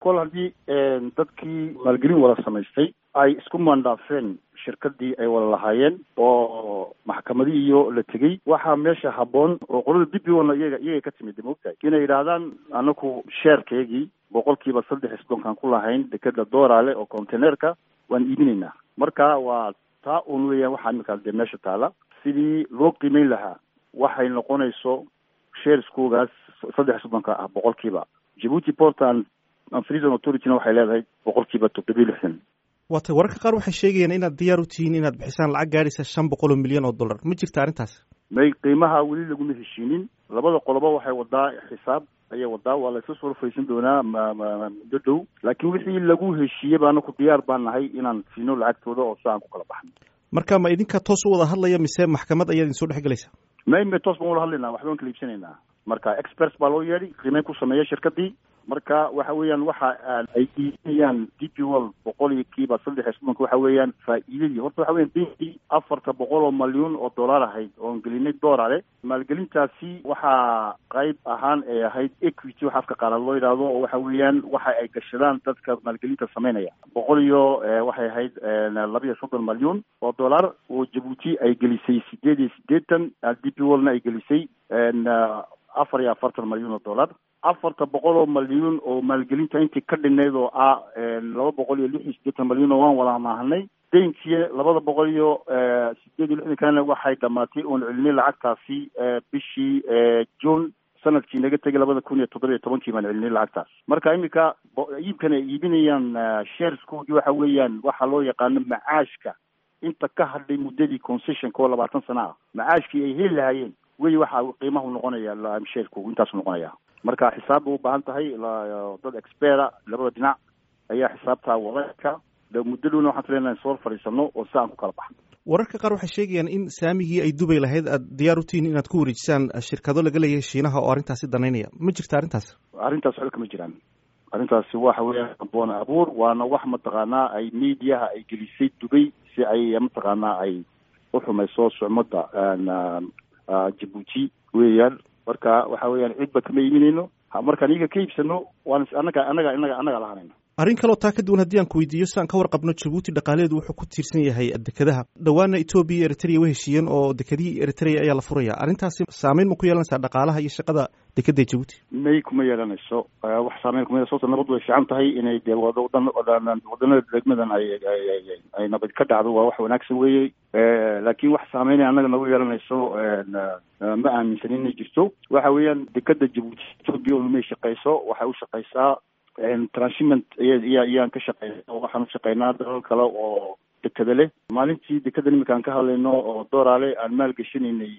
kol haddii dadkii maalgelin wada samaystay ay isku maandhaafeen shirkadii ay wada lahaayeen oo maxkamadii iyo la tegey waxaa meesha habboon oo qolada b b ona iyaga iyagay ka timid maogtahay inay yidhaahdaan anaku sheerkeygii boqolkiiba saddex iyo soddonkaan ku lahayn dekeda doorale oo containerka waan iibinaynaa marka waa taa un weeyaan waxaa iminkaas dee meesha taala sidii loo qiimeyn lahaa waxay noqonayso shareskoogaas saddex iyo soddonka ah boqolkiiba djibuuti port and freezon authorityna waxay leedahay boqolkiiba toddobiyo lixdan waatay wararka qaar waxay sheegayaan inaad diyaar u tihiin inaad bixisaan lacag gaadhaysa shan boqol oo milyan oo dollar ma jirta arrintaas may qiimaha weli laguma heshiinin labada qoloba waxay wadaa xisaab ayay wadaa waa la isla soo faysan doonaa ma muddo dhow laakiin wixii lagu heshiiyey ba anaku diyaar baan nahay inaan siino lacagtooda oo si aan ku kala baxno marka ma idinka toos u wada hadlaya mise maxkamad ayaad idin soo dhex gelaysa may may toos baan ula hadlaynaa waxba aan kala iibsanaynaa marka experts baa loo yeedhay qiimeyn ku sameeya shirkadii marka waxa weeyaan waxa ay iibinayaan d p wol boqol iyo kiiba saddex iyo soddonka waxa weeyaan faa'iidadii horta waxa weyan beenkii afarta boqol oo malyuun oo dollar ahayd oon gelinay doorale maalgelintaasi waxaa qayb ahaan ay ahayd equity waxa afka qaalaad loo yidhaahdo oo waxa weeyaan waxa ay gashadaan dadka maalgelinta sameynaya boqol iyo waxay ahayd laba iyo soddon malyuun oo dollar oo jabuuti ay gelisay sideed iyo siddeetan d p wolna ay gelisay afar iyo afartan malyuun oo dollar afarta boqol oo malyuun oo maalgelinta intii ka dhinayd oo ah laba boqol iyo lix iyo siddeetan malyuun oo waan wada maahanay deenkii labada boqol iyo sideed iyo lixdan kalena waxay dhamaatay oon celinay lacagtaasi bishii june sanadkii naga tegay labada kun iyo toddoba iyo tobankii baan celinay lacagtaas marka iminka iibkan ay iibinayaan shareskoodii waxa weeyaan waxaa loo yaqaano macaashka inta ka hadhay muddadii concessionka oo labaatan sana ah macaashkii ay heli lahaayeen wey waxa qiimahu noqonaya sharekogu intaasu noqonaya marka xisaab bay u baahan tahay dad expera labada dhinac ayaa xisaabtaa wadaka muddo dhowna waxaan filaynaa soo fadhiisano oo si aan ku kala baxno wararka qaar waxay sheegayaan in saamigii ay dubay lahayd aad diyaar u tihiin inaad ku wareejisaan shirkado laga leeyahay shiinaha oo arrintaasi danaynaya ma jirta arrintaas arrintaas waxba kama jiraan arrintaasi waxa weeyaan boon abuur waana wax mataqaanaa ay mediaha ay gelisay dubay si ay mataqaanaa ay u xumayso sucmada jabuuti weeyaan marka waxa weeyaan cidba kama iibinayno markaan iyaga ka iibsano waan anaga anaga anaga anaga lahanayna arrin kaloo taa ka duwan haddii aan ku weydiiyo si aan ka warqabno jabuuti dhaqaalaheedu wuxuu ku tiirsan yahay dekadaha dhowaana etoobiya iyo eritrea way heshiiyeen oo dekadihii eritrea ayaa la furaya arrintaasi saameyn ma ku yeelanaysaa dhaqaalaha iyo shaqada dekada jabuuti may kuma yeelanayso wax saameyn kuma yeelan sababta nabad way fiican tahay inay dee wadan wadanada degmadan ay ay nabad ka dhacdo waa wax wanaagsan weeye laakiin wax saameynay annaga nagu yeelanayso ma aaminsan inay jirto waxa weeyaan dekada jabuuti etoobiya umay shaqeyso waxay u shaqeysaa transhiment iya iyaan ka shaqeyna waxaan u shaqeynaa dalal kale oo dekada leh maalintii dekada iminka aan ka hadlayno oo doorale aan maalgashanaynay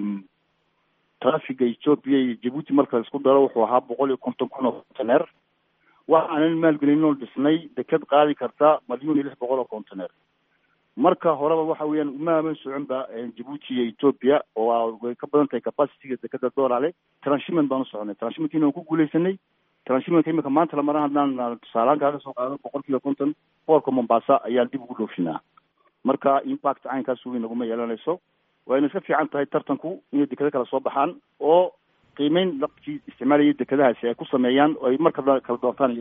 trafiga ethoopia iyo jabuuti marka la isku daro wuxuu ahaa boqol iyo konton kun oo conteneer waxaanan maalgelinoo dhisnay dekad qaadi karta malyuun iyo lix boqol oo conteneer marka horeba waxa weeyaan uma aman soconba jabuuti iyo ethoopia oo way ka badan tahay capacityga dekada doorale transhiment baan u soconay transhimentkiina waan ku guuleysanay transhimentka imika maanta lamara haddaan tusaalahaan kaaga soo qaado boqol kiiba konton boorka mombasa ayaan dib ugu dhoofinaa marka impact caynkaas weyn naguma yeelanayso wayna iska fiican tahay tartanku inay dekado kala soo baxaan oo qiimeyn dadkii isticmaalayay dekadahaasi ay ku sameeyaan oo ay markada kala doortaan